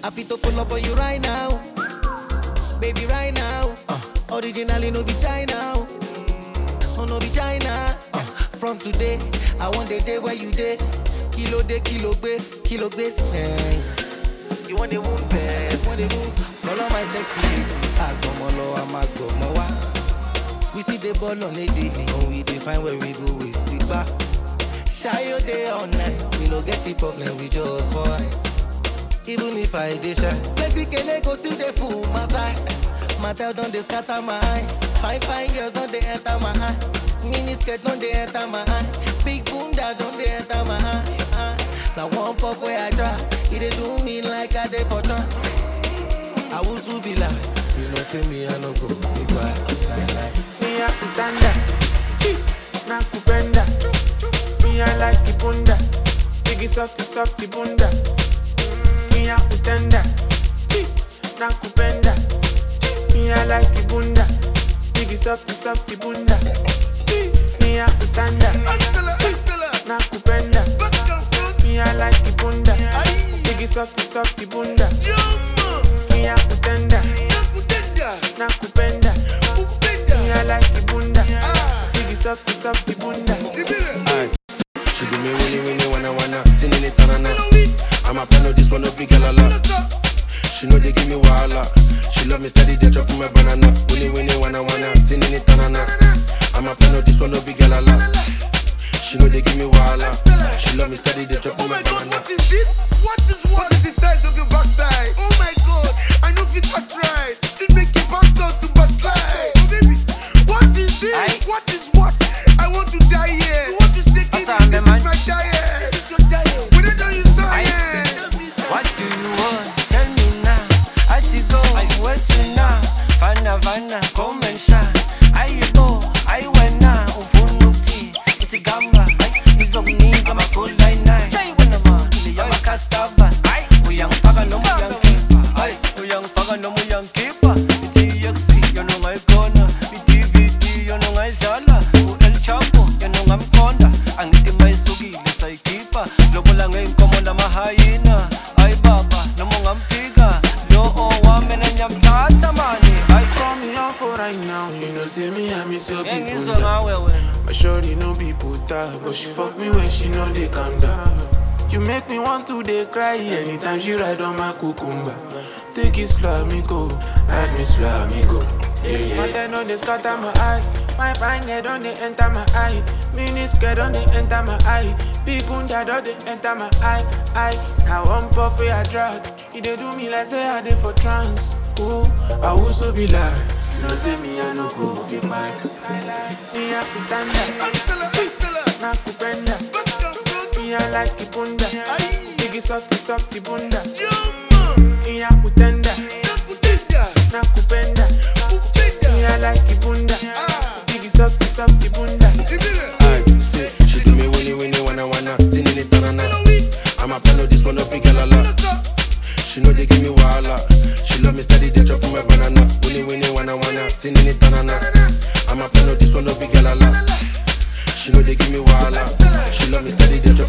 Happy to pull up on you right now. Baby, right now. Uh, originally, no be China. Oh, no be China. Uh, from today, I want the day where you day. Kilo de kilo be, kilo be sing. You want the wound bed, want the wound. Call on my sexy lady. Agomolo, I'm agomowa. We see the ball on a daily. And we define where we go, we stick back. Shy your day all night. We no get the problem, we just fight. Even if I dey shy, plenty kele go still dey full my side. Matel don dey scatter my eye. Fine fine girls don dey enter my eye. Mini skirt don dey enter my eye. Big bunda don dey enter my eye. eye. Na one puff wey I try, e dey do me like I dey for trance. Awusu be like, you know say me I no go be quiet. Lie, lie. Me a kutanda, na kupenda. Me I like kibunda, biggie softy softy bunda. Me a kutanda, na kupenda. Me I like kibunda, biggie softy softy bunda. Me a kutanda, na kupenda. Me I like kibunda, biggie softy softy bunda. Me a kutanda, na kupenda. Me I like kibunda, biggie softy softy bunda. She do me winnie winnie wanna wanna tinini tanana. I'm a plan this one no big girl a lot. She know they give me wahala. She love me steady, they chop my banana. Winnie winnie wanna wanna tinini tanana. I'm a plan this one no big girl a lot. She know they give me wahala. She love me steady, they chop Oh my my god, banana. what is this? What is what? What is the size of your backside? Oh my god, I know fit act right. It make you back down to backslide. Oh baby, what is this? Aye. What is what? I want to die here. You want to shake it? Asa, This man. is my diet. This is your diet. When I tell you science. What do you want? Tell me now. I to go, I went to now. Fana fana, come and shine. I you go, I went now. Ufunuki, it's a gamba. It's of me, I'm a cool line nine. When I'm on, I'm a castava. We young faga no more young keeper. Ay, we young faga no more young keeper. It's EXC, you know my corner. It's DVD, you know my zala. El Chapo, you know I'm conda. Ang iti may sugi, lesay kipa. Lobo lang ngayon ko mo na mahayina. Ay baba, no mo ngampiga. Loo, wame na nyam tatamani. Ay, Call me out for right now, you know say me I miss your yang people. iso nga wewe. My shorty no be puta, but she fuck me when she know they calm down. You make me want to dey cry anytime she ride on my cucumber. Take it slow, me go, ride me slow, me go. Yeah, yeah. But then on they scatter my eye, my fine head on they enter my eye, mini skirt on they enter my eye, big bunda on they enter my eye, eye. Now one puff where I drag, it dey do me like say I dey for trance. Ooh, I also be like, no say me I no go fit my, me a kutanda. Stella, Stella, na kupenda back down front. Me I like kibunda Biggie softy softy bunda Jump, Me a kutenda nakutenda, na kupenda Me kupenda. I like kibunda Biggie softy softy bunda Ibile, Aye, say, she do me winnie winnie wanna wanna tinini tanana. I'm a plan this one no big girl a lot. She know they give me wahala. She love me steady, they chop my banana. Winnie winnie wanna wanna tinini tanana. I'm a plan this one no big girl a lot. She know they give me wahala. She love me steady, they chop